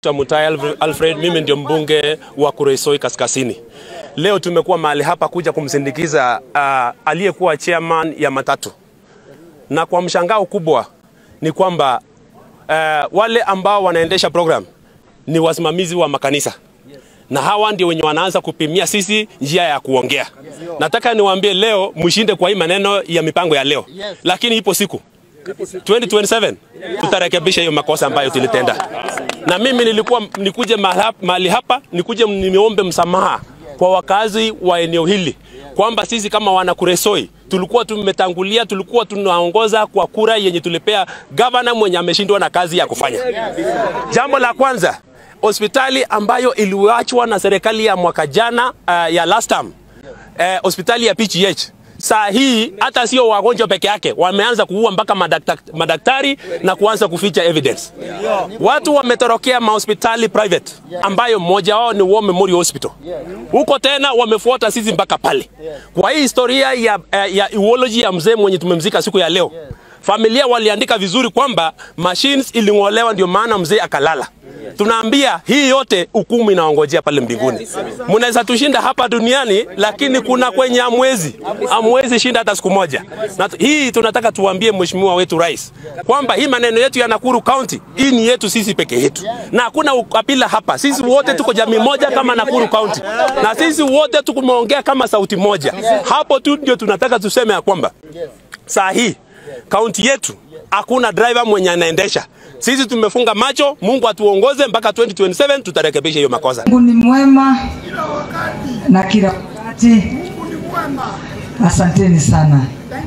naitwa Mutai Alfred, mimi ndio mbunge wa Kuresoi Kaskazini. Leo tumekuwa mahali hapa kuja kumsindikiza uh, aliyekuwa chairman ya matatu, na kwa mshangao kubwa ni kwamba uh, wale ambao wanaendesha program ni wasimamizi wa makanisa na hawa ndio wenye wanaanza kupimia sisi njia ya kuongea. Nataka niwaambie leo mshinde kwa hii maneno ya mipango ya leo, lakini ipo siku 2027 tutarekebisha hiyo makosa ambayo tulitenda. Na mimi nilikuwa nikuje mahali hapa nikuje nimeombe msamaha kwa wakazi wa eneo hili kwamba sisi kama wana Kuresoi tulikuwa tumetangulia, tulikuwa tunaongoza kwa kura yenye tulipea gavana mwenye ameshindwa na kazi ya kufanya. Jambo la kwanza, hospitali ambayo iliachwa na serikali ya mwaka jana uh, ya last term uh, hospitali ya PGH saa hii hata sio wagonjwa peke yake, wameanza kuua mpaka madaktari, madaktari na kuanza kuficha evidence. Watu wametorokea mahospitali private ambayo mmoja wao ni War Memorial Hospital. Huko tena wamefuata sisi mpaka pale. Kwa hii historia ya, ya eulogy ya mzee mwenye tumemzika siku ya leo, familia waliandika vizuri kwamba machines iling'olewa ndio maana mzee akalala. Tunaambia hii yote hukumu inaongojea pale mbinguni. Mnaweza tushinda hapa duniani, lakini kuna kwenye amwezi amwezi shinda hata siku moja. Na hii tunataka tuambie mheshimiwa wetu rais kwamba hii maneno yetu ya Nakuru County hii ni yetu sisi peke yetu, na hakuna ukabila hapa. Sisi wote tuko jamii moja kama Nakuru County, na sisi wote tukumeongea kama sauti moja. Hapo tu ndio tunataka tuseme ya kwamba saa hii kaunti yetu hakuna driver mwenye anaendesha. Sisi tumefunga macho, Mungu atuongoze mpaka 2027 tutarekebisha hiyo makosa. Mungu ni mwema na kila wakati. Asanteni sana.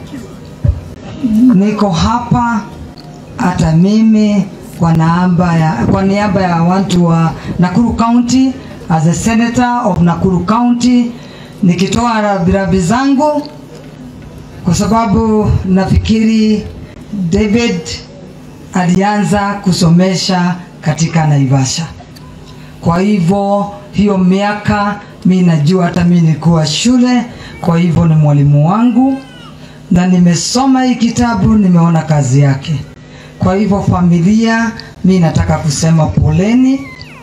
Niko hapa hata mimi kwa niaba ya, kwa niaba ya watu wa Nakuru County as a senator of Nakuru County nikitoa rambirambi zangu kwa sababu nafikiri David alianza kusomesha katika Naivasha. Kwa hivyo hiyo miaka mi najua, hata mi nilikuwa shule, kwa hivyo ni mwalimu wangu na nimesoma hii kitabu, nimeona kazi yake. Kwa hivyo familia, mi nataka kusema poleni.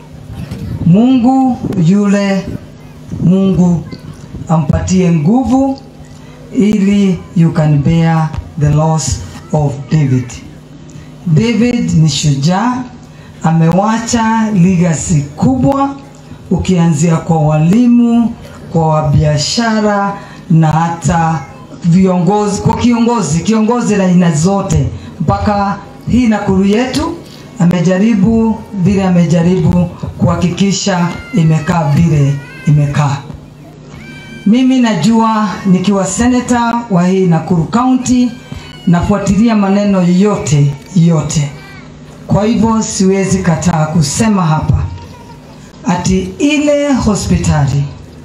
Mungu yule Mungu ampatie nguvu ili you can bear the loss of David. David ni shujaa, amewacha legacy kubwa, ukianzia kwa walimu, kwa biashara na hata viongozi, kwa kiongozi, kiongozi la aina zote, mpaka hii Nakuru yetu amejaribu vile amejaribu kuhakikisha imekaa vile imekaa. Mimi najua nikiwa seneta wa hii Nakuru County nafuatilia maneno yote yote. Kwa hivyo siwezi kataa kusema hapa ati ile hospitali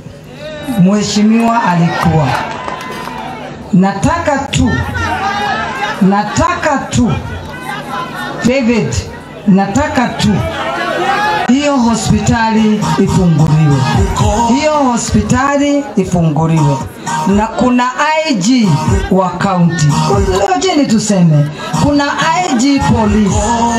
mheshimiwa alikuwa, nataka tu, nataka tu David, nataka tu hiyo hospitali ifunguliwe, hiyo hospitali ifunguliwe, na kuna IG wa kaunti. Ngojeni tuseme kuna IG police,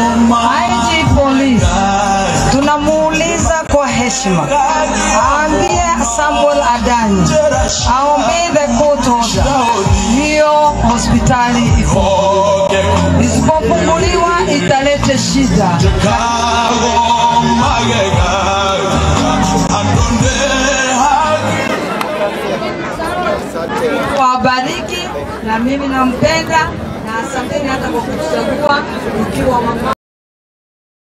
IG police tunamuuliza kwa heshima, aambie Samuel Adani, aombee the court order, hiyo hospitali ifunguliwe. Isipofunguliwa italete shida wabariki na mimi nampenda na asanteni hata kwa kuchagua ukiwa mama